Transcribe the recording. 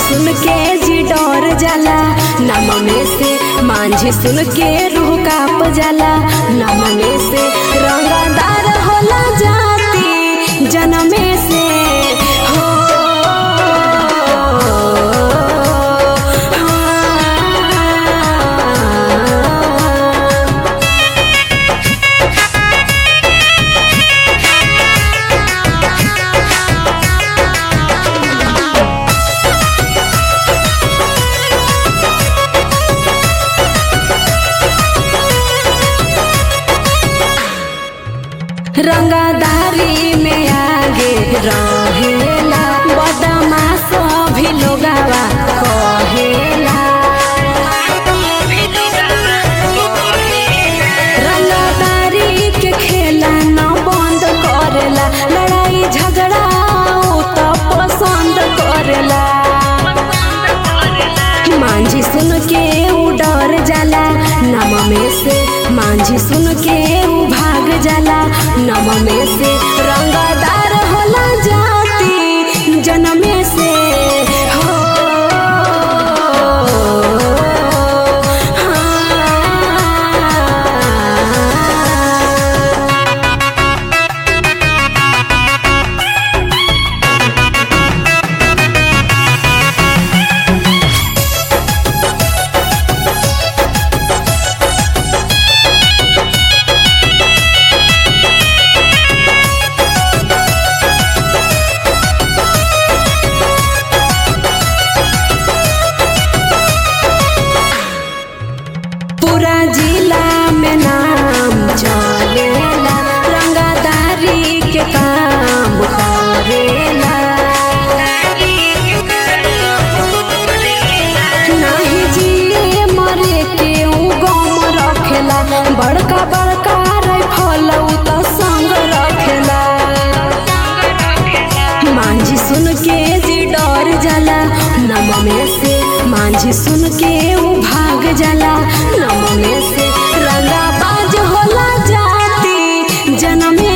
सुन के जी डर जाला नम में से मांझी सुन के रूह काप जाला नम में से रंगदार होला जाती जनमे से हो हाँ। रंगदारी में आगे रहेला बदमाश भी लोगावा कहेला रंगदारी के खेला न बंद करेला लड़ाई झगड़ा उ त पसंद करेला मांझी सुन के उ डर जाला नम में से मांझी सुन के उ भाग जाला नम में से रंगदार होला जाती जनमे से हो हाँ। पूरा जिला में नाम चलेला रंगदारी के काम करेला नाही जिए मरे के उ गम रखेला बड़का बड़का राइफल उ त संग रखेला मांझी सुन के जी डर जाला नम में से मांझी सुन के उ भाग जाला नम में से रंगा बाज होला जाती जनमे